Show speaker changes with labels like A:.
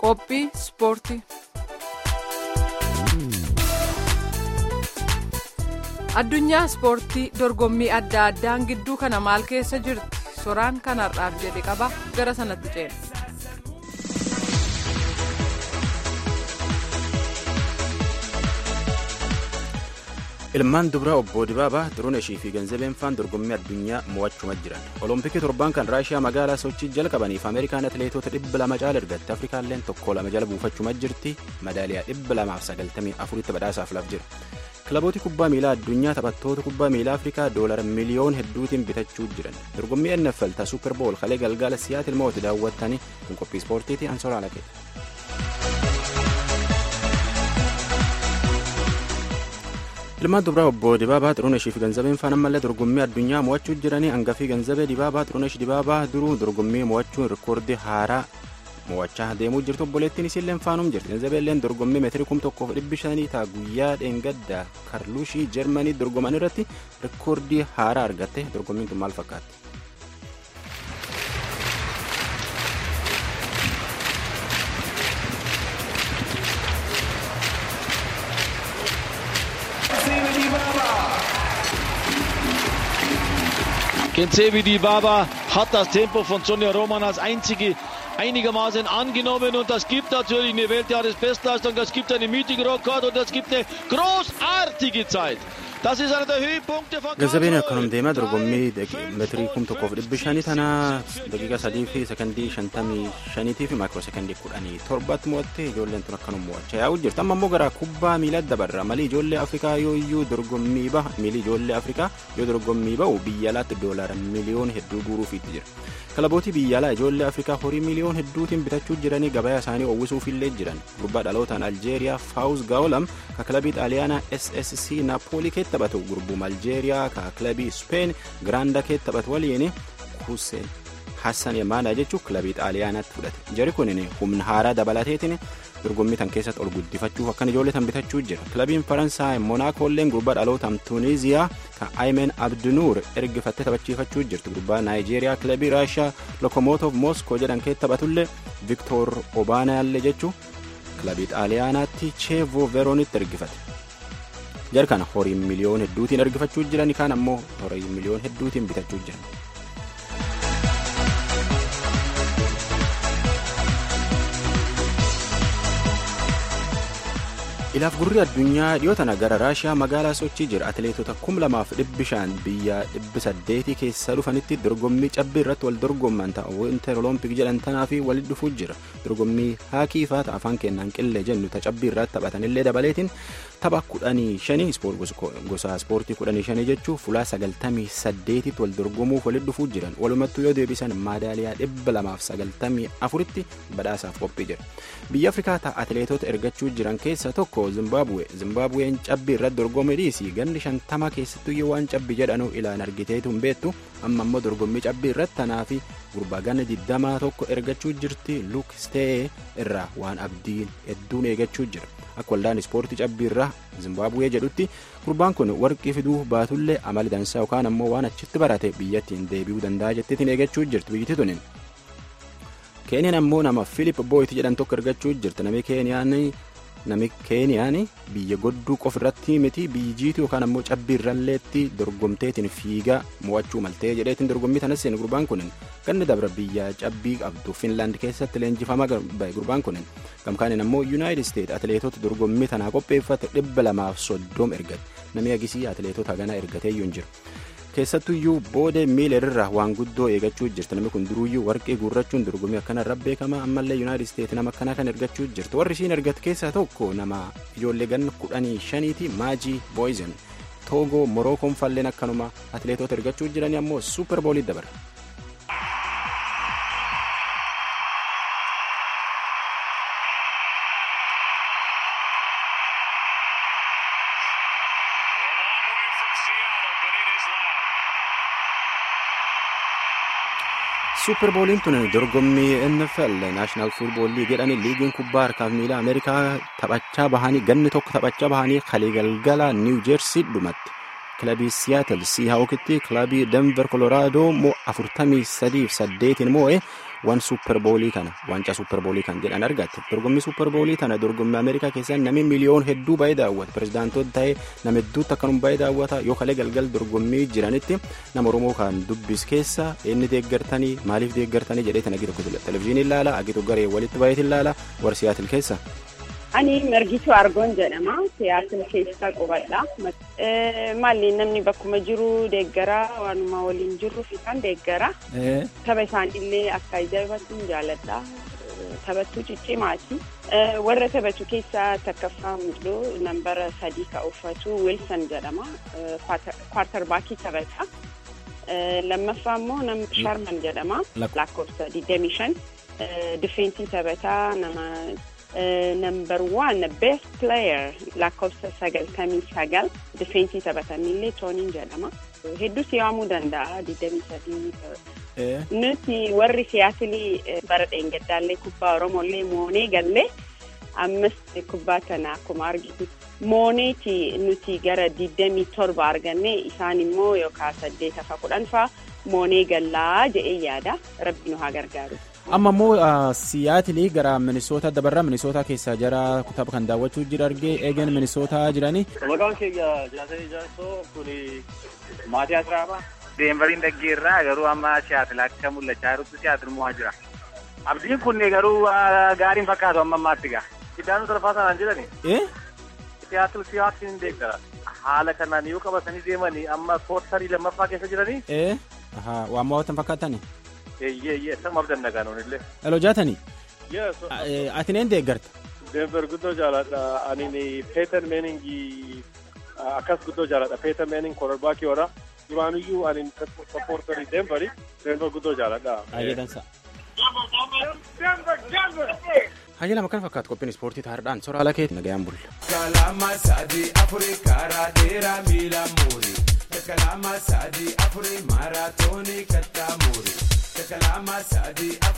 A: qophii ispoortii. addunyaa ispoortii dorgommii adda addaan gidduu kana maal keessa jirti soraan kanarraaf jedhe qaba gara sanatti ceena.
B: ilmaan dubraa obbo dibaabaa xiruunashii fi ganzabeen faan dorgommii addunyaa mo'achuma jiran olompikii torban kan raashiyaa magaalaa sochii jalqabaniif ameerikaan atileetota dhibba lama caala ergatte afrikaalleen tokko lama jala buufachuma jirti madaaliyaa dhibba lamaaf sagaltamii afuritti badhaasaaf laf jira kilabooti kubbaa miilaa addunyaa taphattoota kubbaa miilaa afrikaa doolara miliyoon hedduutiin bitachuu jiran dorgommii nfl ta suuper bool kalee galgala siyaatil mooti daawwattanii kun qophii ispoortiiti ansoraa laqee. ilmaan dubraa obbo dibaabaa xiruunashii fi ganzabeen faan ammallee dorgommii addunyaa mo'achuu jiranii hangafii ganzabee dibaabaa xiruunash dibaabaa duruu dorgommii mo'achuun rikoordii haaraa mo'achaa deemuu jirtu obboleettiin isiilleen faanum jirti ganzabeelleen dorgommii meetirii kum tokkoof dhibbi shanii taa guyyaa dheengaddaa karluushii jarmanii dorgoman irratti rikoordii haaraa argatte dorgommiin tun maal fakkaatti.
C: Kensevi Dibaba hat das Tempo von Sonja Roman als einzige einigermaßen angenommen und das gibt natürlich eine Weltjahresbestleistung, das gibt einen mythigen Rekord und das gibt eine großartige Zeit. Das ist einer der Höhepunkte von
B: Ganzabeen akkanum deemaa dorgommii meetirii kum tokkoof dhibbi shanii tana daqiiqa sadii fi sekondii shantamii shaniitii fi maayikiroo sekondii kudhanii torbaatti mo'atte ijoolleen tun akkanum mo'achaa yaa'u jirti amma immoo gara kubbaa miilaa dabarra malii ijoollee afrikaa yoo iyyuu dorgommii baha miilii ijoollee afrikaa yoo dorgommii bahu biyya alaatti doolaara miliyoon hedduu guuruufiitti jira kilabootii biyya alaa ijoollee afrikaa horii miliyoon hedduutiin bitachuu jiranii gabayaa isaanii uwwisuufillee jiran gurbaa dhalootaan aljeeriyaa faawuz gaa'olam ka kilabii xaaliyaanaa ssc naapoolii keessa taphatu gurbuma aljeeriyaa ka kilabii speen giraanda keessa taphatu waliin hussein hassan yemaanaa jechuun kilabii xaaliyaanaatti fudhate jari kunin humna haaraa dabalateetiin dorgommii tan keessatti ol guddifachuuf akkan ijoollee tan bitachuu jira kilabiin faransaay monaakoolleen gurbaa dhalootaan tuuniiziyaa ka aymen abdunuur ergifattee taphachiifachuu jirti gurbaa naayijeeriyaa kilabii raashiyaa lokomootoof mooskoo jedhan keessa taphatullee viktoor obaanaallee jechuun kilabii xaaliyaanaatti cheevoo veroonitti ergifate. jarkana horii miliyoon hedduutiin ergifachuu jiran kaan ammoo horii miliyoon hedduutiin bitachuu jiran. ilaaf gurri addunyaa dhiyoo tana gara raashiyaa magaalaa sochii jira atileetota kum lamaaf dhibbi shan biyya dhibbi saddeetii keessa dhufanitti dorgommii cabbii irratti wal dorgomman ta'a winter oloompik jedhan tanaa fi walitti dhufuu jira dorgommii haakii faa ta'a afaan kennaan qillee jennu ta cabbii irratti taphatanillee dabaleetiin tapha kudhanii shanii gosa ispoortii kudhanii shanii jechuun fulaa sagaltamii saddeetitti wal dorgomuuf walitti dhufuu jiran walumattuu yoo deebisan maadaaliyaa dhibba lamaaf sagaltamii afuritti badhaasaaf qophii jira biyya afrikaa ta'a atileetota ergachuu jiran keessaa tokko zimbaabuwe zimbaabuween cabbii irratti dorgome dhiisii ganni shantama keessattuyyuu waan cabbii jedhanu ilaan argiteetu hin beektu amma ammoo dorgommii cabbii irratti tanaa fi gurbaa ganna digdamaa tokko ergachuu jirti luuk stee irraa waan abdiin hedduun eegachuu jira akka waldaan ispoortii cabbii irraa zimbaabuwee jedhutti gurbaan kun warqii fiduu baatullee amali dansaa yookaan ammoo waan achitti barate biyyattiin deebi'uu danda'a jettiitiin eegachuu jirti biyyatti tunin. keeniyaan ammoo nama filip booyit jedhan tokko ergachuu jirti namni keeniyaan nami keeniyaan biyya godduu qof irratti miti biyyi jiitu yookaan ammoo cabbii irralleetti dorgomteetiin fiigaa mo'achuu maltee jedheetiin dorgommii tanas seenu gurbaan kunin ganni dabra biyya cabbii qabdu finlaand keessatti leenjifamaa bahe gurbaan kunin gamkaaniin ammoo yuunaayitid isteet atileetota dorgommii tanaa qopheeffate dhibba lamaaf soddom ergate namni agisii atileetota ganaa ergateeyyuu hin jiru. keessattuyyuu booda miilerirraa waan guddoo eegachuu jirti namni kun duruyyuu warqee guurrachuun dorgommii akkanarra beekama ammallee yuunaayitid isteet nama akkanaa kan ergachuu jirti warri isiin ergate keessaa tokko nama ijoollee ganna kudhanii shaniiti maajii booyizen toogoo morookoon falleen akkanuma atileetota ergachuu jiranii ammoo suuper boolii dabara. suuper booliin tun dorgommii nfl naashinaal fuutbool liigii jedhani liigiin kubbaa harkaaf miilaa ameerikaa taphachaa bahanii ganni tokko taphachaa bahanii kalee galgala niiw jeersii dhumatti kilabii siyaatel siihaawukitti kilabii denver koloraadoo moo afurtamii sadiif saddeetiin moo'e waan suupperboolii kana waancaa suupperboolii kan jedhan argatte dorgommii suupperboolii tana dorgommii ameerikaa keessaa namni miliyoon hedduu baay'ee daawwata pirezidaantoota ta'ee nama hedduutti akkanuma baay'ee daawwata yoo kalee galgal dorgommii jiranitti nama oromoo kan dubbis keessa inni deeggartanii maaliif deeggartanii jedhee tan agi tokko televizyiinii ilaala agi tokko garee walitti baay'eetiin ilaala warsiyaatil keessa.
D: Ani Margituu Argoon jedhama. Siyaasaa keessa qubadha. Maalli namni bakkuma jiru deeggaraa waanuma waliin jirru fi kan deeggara. Tapha isaaniillee akka ajaa'ibatti jaalladha. Taphattuu ciccimaati. Warra taphatu keessaa takkaffaa mul'doo nambara sadii ka uffatu Wilson jedhama. Kwaatarbaakii taphata. Lammaffaa immoo nama Sharman jedhama. Lakkoofsa 25. Difeensii taphataa nama. number one best player lakkoofsa sagaltamii sagal difeensii taphatanillee tooniin jedhama hedduu si'aamuu danda'a digdamii sadii nuti warri siyaasilii bara dheengaddaallee kubbaa oromollee moonee gallee ammas kubbaa kana akkuma argitu mooneeti nuti gara digdamii torba arganne isaan immoo yookaan saddeet afa kudhan faa moonee gallaa jedhee yaada rabbi nu haa gargaaru.
B: amma immoo siyaatilii gara minisoota dabarraa minisoota keessaa jara tapha kan daawwachuu jira argee eegen minisootaa jiranii.
E: maqaan keenya jaasee ijaarsoo kun maatii asiraaba. Deenvariin dhaggeerraa garuu amma siyaatil akka mul'achaa jirutti siyaatil mo'aa jira. Abdiin kun garuu gaariin fakkaatu amma ammaatti gaa. Iddaanuu torfaa sanaan jedhani. Siyaatil siyaatil hin deeggara. Haala kanaan yoo qabatanii deemanii amma koortarii lammaffaa keessa jiranii.
B: Waan mo'atan fakkaatani.
E: Eeyyee sama abdanna gaanoonillee.
B: Eloo jaatanii.
E: Yes.
B: Ati neen deeggarta.
E: Denver guddoo jaaladha. Ani Peeter Meeningi akkas guddoo jaaladha. Peeter Meening kororbaakii wara. Duraanuyyuu ani sappoortarii Denveri. Denver guddoo jaaladha.
B: Ayyadansa. Hayyala makkan fakkaatu qophiin ispoortii taa'aadhaan soraala keetti nagayaan bulla.
F: Kalama sadii afurii karaa dheeraa miila muurii. Kalama sadii afurii maaraatoonii kattaa muurii. Kalama sadii